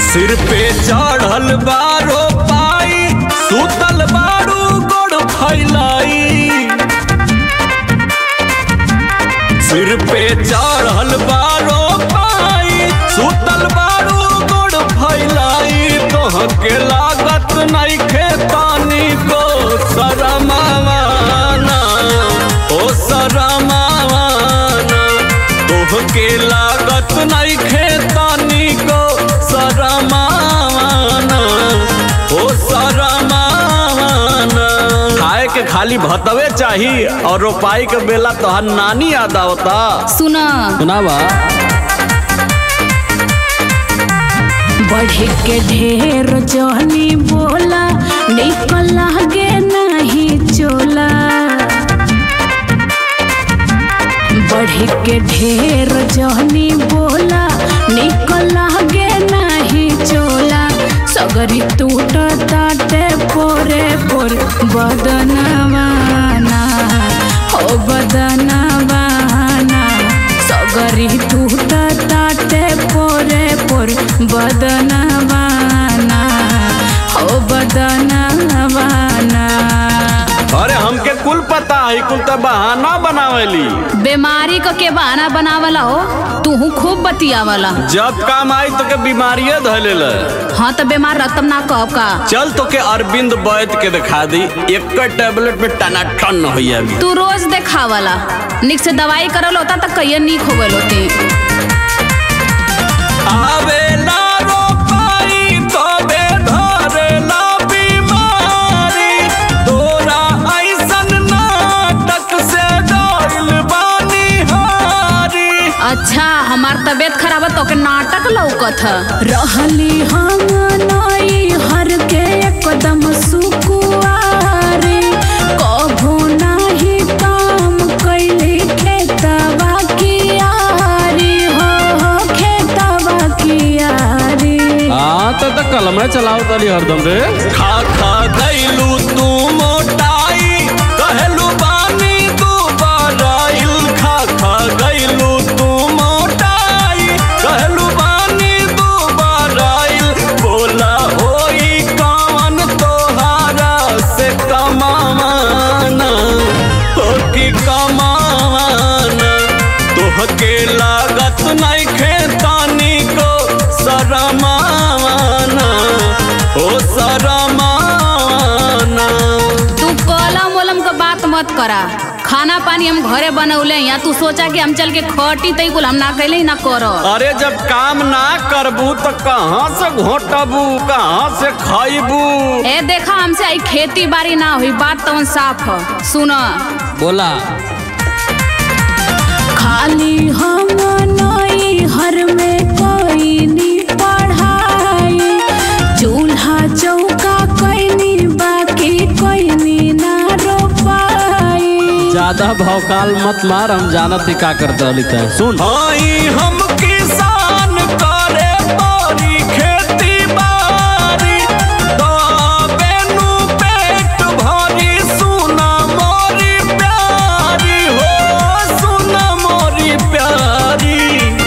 सिर पे चढ़ल बारो पाई सुतल बारू गोड़ फैलाई सिर पे चढ़ल बारो पाई सुतल बारू गोड़ फैलाई तोहके लागत नइखे तानी को शरमावाना ओ शरमावाना तोहके लागत नइखे तानी को शरमावाना ओ शरमावाना खाए के खाली भतवे चाही और रोपाई के बेला तोहर नानी याद आवता सुना सुनावा बढ़े के ढेर जहनी बोला निकल गे नहीं चोला बढ़े के ढेर जहनी बोला निकल गे नहीं चोला सगरी टूट ताटे पोरे पोर बदनवाना हो बदनवाना सगरी टूट ताटे पोरे पोर बदनवाना हो बदनवाना अरे हमके कुल पता है कुल तो बहाना बनावेली बीमारी को के बहाना बनावला हो तू खूब बतियावला जब काम आई तो के बीमारिये धलेल हाँ तो बीमार रहतम ना कब का चल तो के अरविंद वैद के दिखा दी एक टैबलेट में टनाटन होई अभी तू रोज देखावला निक से दवाई करल होता तो कहिए निक हो गल होती आवेला रोपाई तबे धरेला बीमारी तोरा ऐसन नाटक से डरिल बानी हारी अच्छा हमार तबीयत खराब है तो के नाटक लौकत है रहली हम नई हर के एकदम सुकुआरी कभू नाही काम कैली खेतवा कियारी हो हो खेतवा कियारी हाँ तो तो कलम चलाओ तली हरदम रे खा खा गईलू तू मोटाई कहलू बानी तू बराइल खा खा गईलू तू मोटाई कहलू बानी तू बराइल बोला होई कौन तोहारा से कमावाना हो की कमावाना तोहके लागत नहीं खेतानी को शरमावाना ओ शरमावाना तू कलम वलम का बात मत करा खाना पानी हम घरे बनौले या तू सोचा कि हम चल के खटी तई कुल हम ना कैले ना करो अरे जब काम ना करबू तो कहाँ से घोटबू कहाँ से खाइबू ए देखा हमसे आई खेती बाड़ी ना हुई बात तो साफ है सुन बोला खाली हम नई हर में कोई नी पढ़ाई चूल्हा चौका कोई बाकी कोई नी ना रोपाई ज्यादा भौकाल मत मार हम जानत ही का करते लिखते हैं सुन हाई हम किसान करे बारी खेती बारी तबे नु पेट भरी सुना मोरी प्यारी हो सुना मोरी प्यारी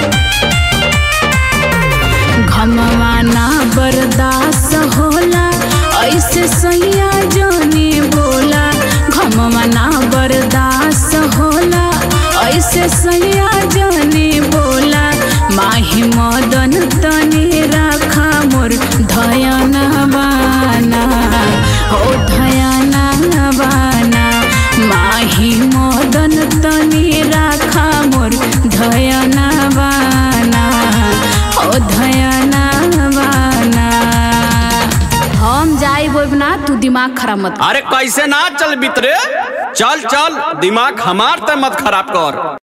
घमवा ना बर्दाश्त होला ऐसे सैया जाने बोला घमवा ना बर्दाश्त होला ऐसे सैया जाने बोला माही मदन तने राखा मोर धयन बाना हो धयन बाना माही मदन तने राखा मोर धयन बाना ओ धयना बाना हम जाई बोब ना तू दिमाग खराब मत अरे कैसे ना चल बितरे चल चल दिमाग हमार ते मत खराब कर